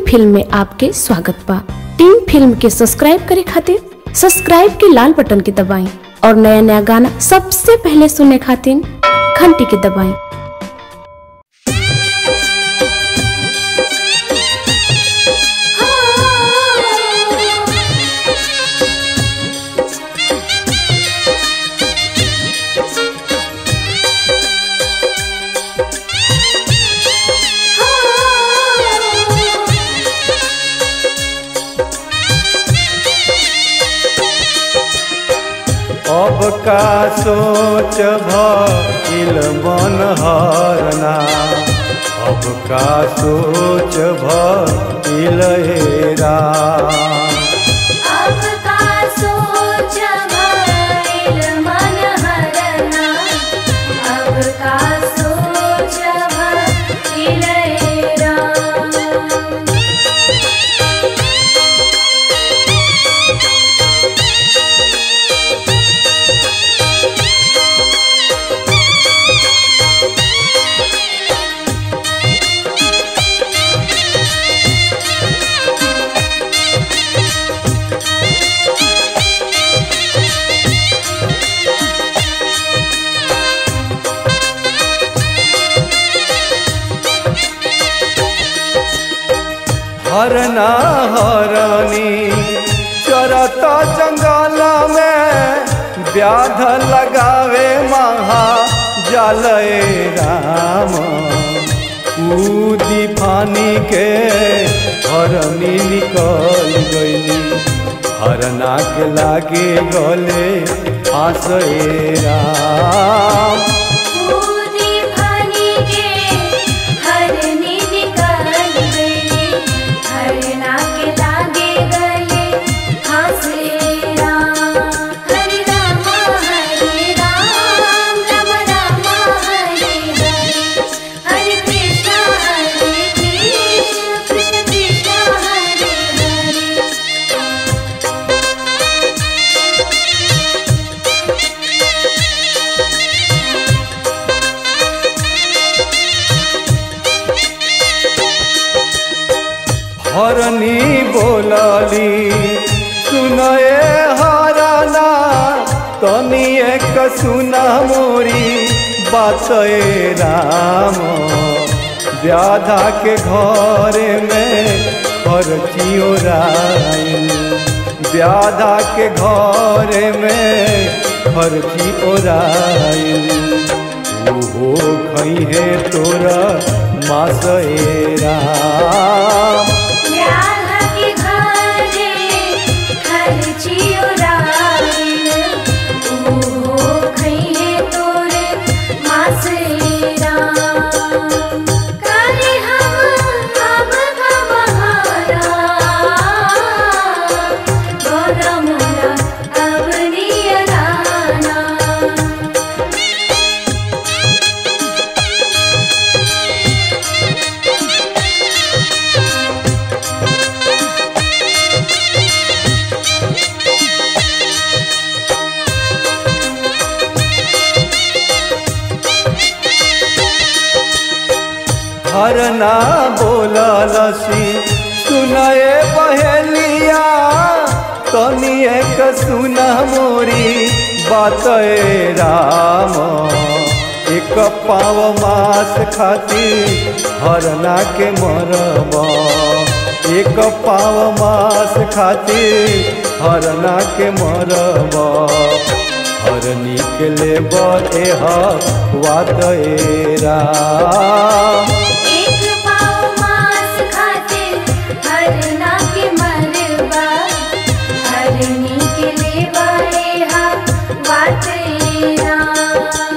film में आपके स्वागत बा टीम फिल्म के सब्सक्राइब करे खातिर सब्सक्राइब के लाल बटन के दबाएं और नया नया गाना सबसे पहले सुनने खातिर घंटी के दबाएं अब का सोच भइल मन हरना अब का सोच भइल हेरा अब का सोच भइल मन हरना अब का सोच भइल राम हरना हरनी चरता जंगल में व्याध लगावे महा जलय राम कूदी फानी के हरनी निकल गई हरना के लागे गले आसए राम कूदी फानी के हरनी निकल गई हरना के लागे गले हंसे राम हरे राम हरे राम राम राम हरे हरे हरे कृष्ण हरे कृष्ण कृष्ण कृष्ण हरे हरे हरनी बोलली सुनए हरना तनी एक सुना मोरी बातए राम व्याधा के घर में खर्चियो राइल व्याधा के घर में खर्ची ओराइल ओहो खैहे तोरा मासए राम ब्याह के घरे खर्चियो राइल ओहो खइहे तोरे मासेरा करे हम अब का बहारा गोरा मोरा अब नियराना हरना बोललसी सुनए पहलिया तनी एक सुना मोरी बातए राम एक पाव मास खातिर हरना के मरब एक पाव मास खातिर हरना के मरब हरनी के लेबर एह वातए राम एक पाव मांस खातिर हरना के मरबा हरनी के लेवा हा बात राम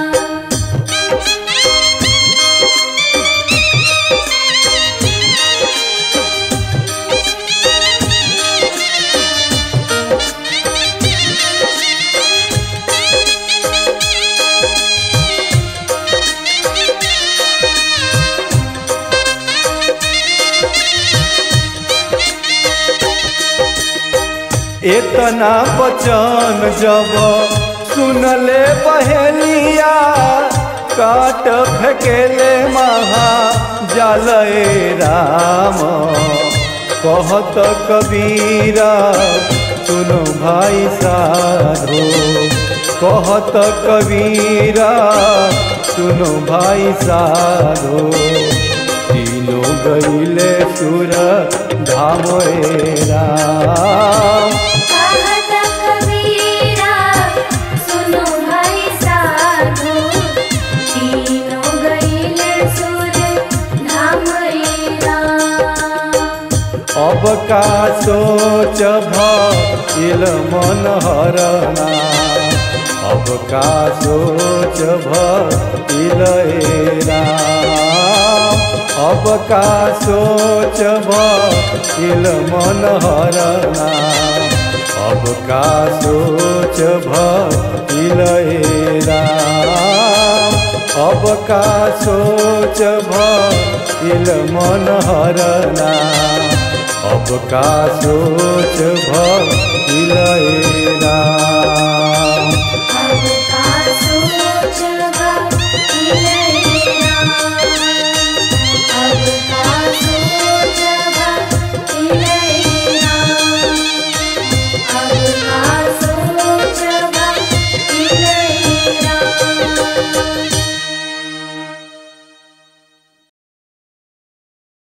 इतना बचन जब सुनले पहलिया काट फेकेले महा जलए राम कहत कबीरा सुनो भाई साधो कहत कबीरा सुनो भाई साधो तीनों गईले सुर धाम रे राम कहत कबीरा सुनो भाई साधु तीनों गईले सुर धाम रे राम अब का सोच भइल मन हरना अब का सोच भइल हे राम अब का सोच भइल मन हरना अब का सोच भइल हे राम अब का सोच भइल मन हरना अब का सोच भइल हे राम